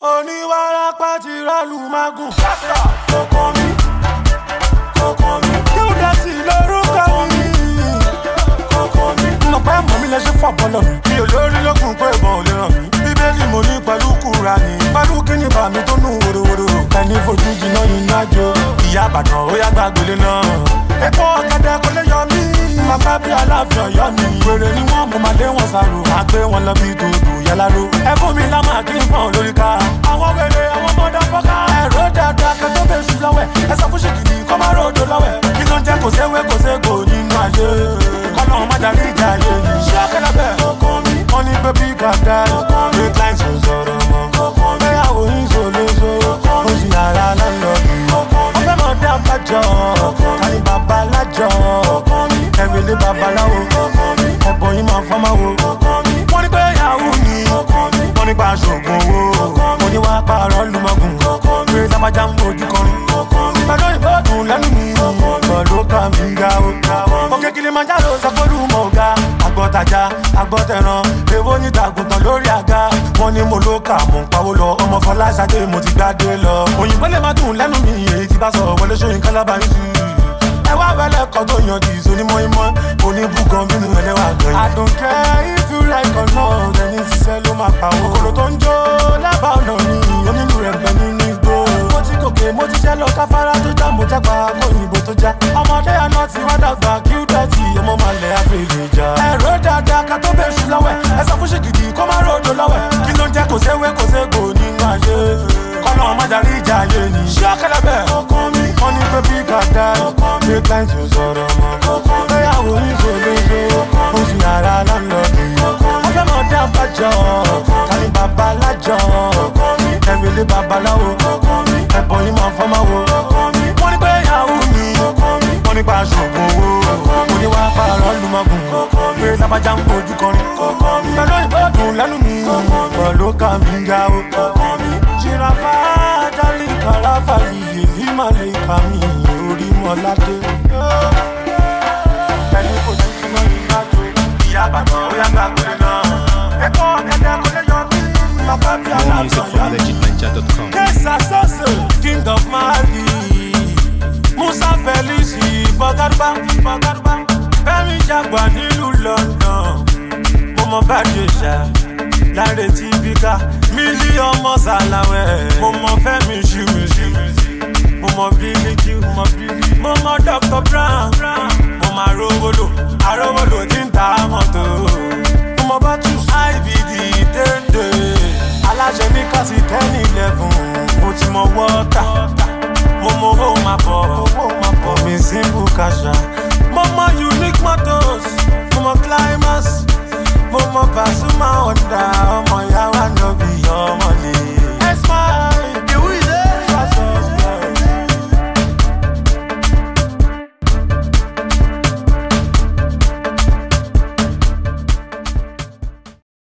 oníwàrápá ti rálù mágùn. kókó mi kókó mi kíndẹ̀tì lórúkọ mi. kókó mi. mo pẹ́ mọ̀ mi lè ṣe fọ́ bọ́lọ̀ mi. mi ò lórí lókun pé ìbọn ò lè ràn mí. bíbélì mo ní pẹ̀lú kúra ni. pẹ̀lú kíni bá mi tó nù wòrowòro. ẹni fojú jiná iná jó. ìyá àbàdàn ó yá gbàgbélé náà. epo ọ̀gẹ̀dẹ̀ kò lè yọ mí. bàbá bí aláàfin ọ̀yọ́ mi. wèrè ni wọ́n mo máa lé wọn sàrò. máa gbé wọn lọ bí dòdò yáláró. ẹ fún mi lámà kí n fọ́n lórí ká. àwọn wèrè àwọn mọ́dà fọ́ká. ẹ̀rọ dáadáa kẹtọ́ bẹ́ẹ̀ sùn lọ́wẹ̀. ẹ sọ fún ṣèkìtì kọ́ máa ròdò lọ́wẹ̀. kí ló ń jẹ́ kò séwé kò ségò nínú ayé. kọ́nà má darí ìjà ayé yìí. ṣé ọ̀kẹ́lẹ́ bẹ́ẹ̀. wọ́n ní pé bí gàdá. great lines ò sọ̀rọ̀ mọ́. bẹ́yàwó yín ṣòlóṣo. ó sì yàrá lọ́lọ́dún. wọ́n fẹ́ mọ̀ dá bàjọ́. kàní bàbá lájọ́. ẹ̀rẹ̀lẹ̀ babaláwo. ẹ̀bọ̀ yín máa fọ́ máa wo. wọ́n ní pé yahoo ni. wọ́n ní pa aṣoògùn owó. mo ní wàá pààrọ̀ lùmọ̀gùn. pé lábàjá ń bójú kọrin. pẹ̀lú ìbọ̀dùn lẹ́nu mi. pẹ̀lú kàmí ga o. òkè kilimanjaro sẹ́kọ̀rù mọ̀ ọ̀gá. àgbọ̀tajà àgbọ̀tẹ̀ràn. èwo ní tàgùntàn lórí àga. wọ́n ní mo ló kà mọ̀ ń pawó lọ. ọmọ fọláṣadé mo ti gbádé lọ. òyìnbó lè má dùn lẹ́nu mi. èyí ti bá sọ wọlé sóyún kálábà yín sí ẹ wá wẹlẹ kọ tó yan di ìsonímọ̀ ìmọ̀ oníbùgàn bínú ẹlẹ́wà gan. I don't care if you like or not ẹni ṣiṣẹ́ ló máa pa owó. kòkòrò tó ń jó lábàá ọ̀nà ni onílù rẹ̀ pẹ̀ nínú igbó. mo ti gòkè mo ti jẹ́ lọ káfárá tó já mo jápa kó òyìnbó tó já. ọmọdé àná ti wá dàgbà kí ó dọ̀tí ọmọ máa lẹ̀ àfẹ́lẹ̀ já. ẹ̀rọ dáadáa ká tó bẹ̀ ṣù lọ́wẹ̀ ẹ sọ fún ṣèkìdì kó má ròdò lọ́wẹ̀ kí ló ń jẹ́ kò séwé kò ségò nínú ayé kọ́nà má darí ìjà ayé ni. ṣé ọ̀kẹ́lẹ́ bẹ́ẹ̀ wọ́n ní pé bí gàdá ṣe client ò sọ̀rọ̀ mọ́. bẹ́yàwó yín ṣòlóṣo ó sì yàrá lọ́lọ́dún. wọ́n fẹ́ mọ̀ dá bàjọ́ kàní bàbá lájọ́ ẹ̀rẹ̀lẹ̀ babaláwo ẹ̀bọ̀ yín máa fọ́ máa wo. wọ́n ní pé yahoo ni wọ́n ní pa aṣoògùn owó mo ní wàá pààrọ̀ lùmọ̀gùn pé lábàjá ń bójú kọrin. pẹ̀lú ìbọ̀dùn lẹ́nu mi pẹ̀lú kàmí ga o. jìràfà dálí kàràfà yìí èyí máa lè kà mí orí mọ́ládé. ẹni kò sí kí wọ́n yí lájò ìyá àbàdàn ó yá gbàgbé náà. ẹ̀kọ́ ọ̀gẹ̀dẹ̀ kò lè yọ mí. bàbá bí More music aláàbọ̀ from yọ mí. legitninja.com. Kesa Sose, King of Mali. Musa Felisi, Fọgárúbá, Fọgárúbá. Fẹ́mi Jagba nílùú London. Mo mọ Bàdéṣà, Láre tí Bíkà. Mílí ọmọ Sàlàwẹ̀. Mo mọ Fẹ́mi Ṣìwìṣì. Mo mọ Bílíkì, mo mọ Bílí. Mo mọ Dr. Brown. Mo mọ Arówólò, Arówólò tí ń ta mọ́tò. Mo mọ Bátús, IBD dédé aláṣẹ ní kásì ten eleven mo ti mọ wọ́tà mo mọ owó máa bọ̀ owó máa bọ̀ mi simple kasha